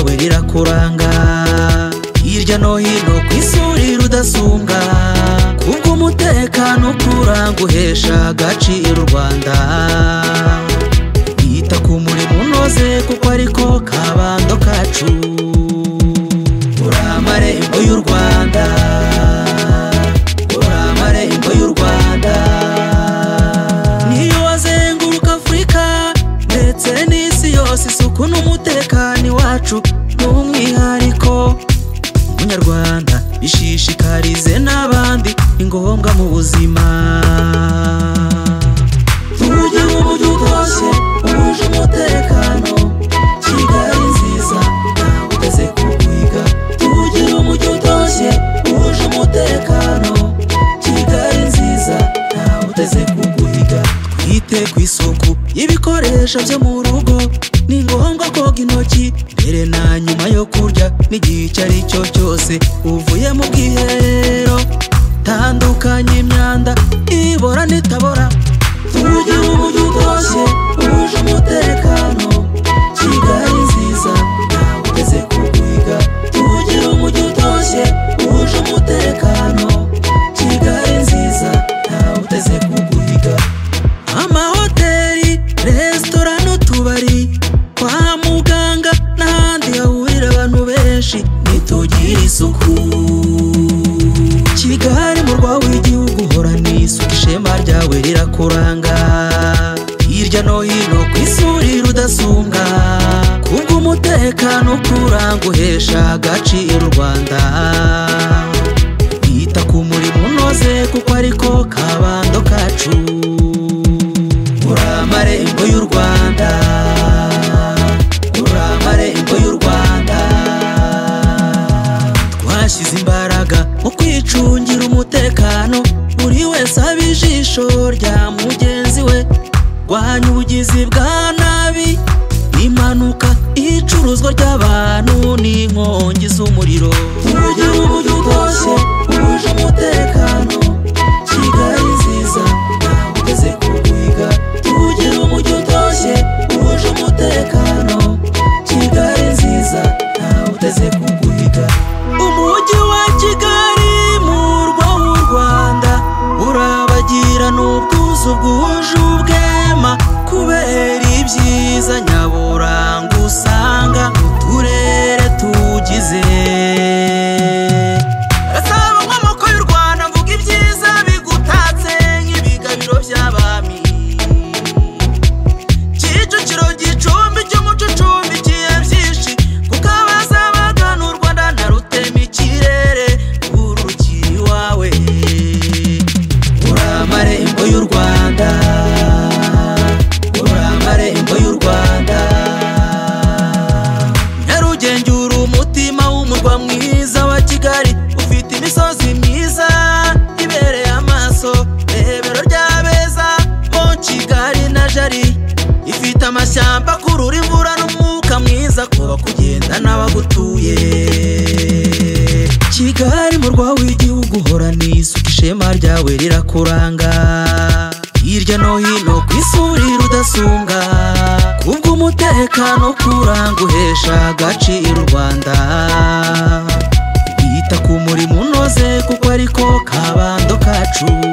birakuranga hirya no hino ku isuri rudasumbwa kubwo umutekano ukuranga uhesha agaciro u rwanda yita ku murimo unoze kuko ariko kabando kacu uri amarembo y'u rwanda uri amarembo y'u rwanda niyo wazenguruka afurika ndetse n'isi yose isuku n'umutekano iwacu ni umwihariko munyarwanda bishishikarize n'abandi ni ngombwa mu buzima tujye mu buryo bwose buhuje umutekano kigali nziza ntawe uteze kuwiga tugire umujyi utoshye buhuje umutekano kigali nziza ntawe uteze kuguhiga twite ku isuku y'ibikoresho byo mu rugo ni ngombwa koga intoki mbere na nyuma yo kurya n'igihe icyo ari cyo cyose uvuye mu bwiherero tandukanya imyanda ibora n'itabora tujye mu mujyi utoshye buhuje umutekano kigali nziza ntawe uteze kuguhiga tugire umujyi utoshye buhuje umutekano kigali nziza ntawe uteze kuguhiga amahoteli resitora n'utubari kwa muganga n'ahandi hahurira abantu benshi nitugire isuku Kigali mu rwawe w'igihugu uhorana isuku ishema ryawe rirakuranga hirya no hino ku isuri rudasumbwa kubwo umutekano ukuranga uhesha agaciro u rwanda yita ku murimo unoze kuko ariko kabando kacu uri amarembo y'u rwanda uri amarembo y'u rwanda twashyize imbaraga mu kwicungira umutekano buri wese aba ijisho rya mugenzi we rwanya ubugizi bwa nabi impanuka icuruzwa ry'abantu n'inkongi z'umuriro tujye mu buryo bwose buhuje umutekano kigali nziza ntawe uteze kuguhiga tugire umujyi utoshye buhuje umutekano kigali nziza ntawe uteze kuguhiga umujyi wa kigali murwa w'u rwanda urabagirana ubwuzu bwuje ubwema kubera ibyiza nyaburanga usanga mu turere tugize Gasabo nkomoko y'u Rwanda mvuga ibyiza bigutatse nk'ibigabiro by'abami Kicukiro gicumbi cy'umuco ucumbi kiye byinshi kuko abazabagana u Rwanda na rutema ikirere urugiye iwawe uri amarembo y'u Rwanda uri amarembo y'u Rwanda nyarugenge uri umutima w'umurwa mwiza wa kigali ufite imisozi myiza ibereye amaso rebero ry'abeza mo kigali na jari ifite amashyamba akurura imvura n'umwuka mwiza kuba kugenda n'abagutuye kigali murwa w'igihugu uhorana isuku ishema ryawe rirakuranga hirya no hino ku isuri rudasumbwa kubwo umutekano ukuranga uhesha agaciro u rwanda yita ku murimo unoze kuko ariko kabando kacu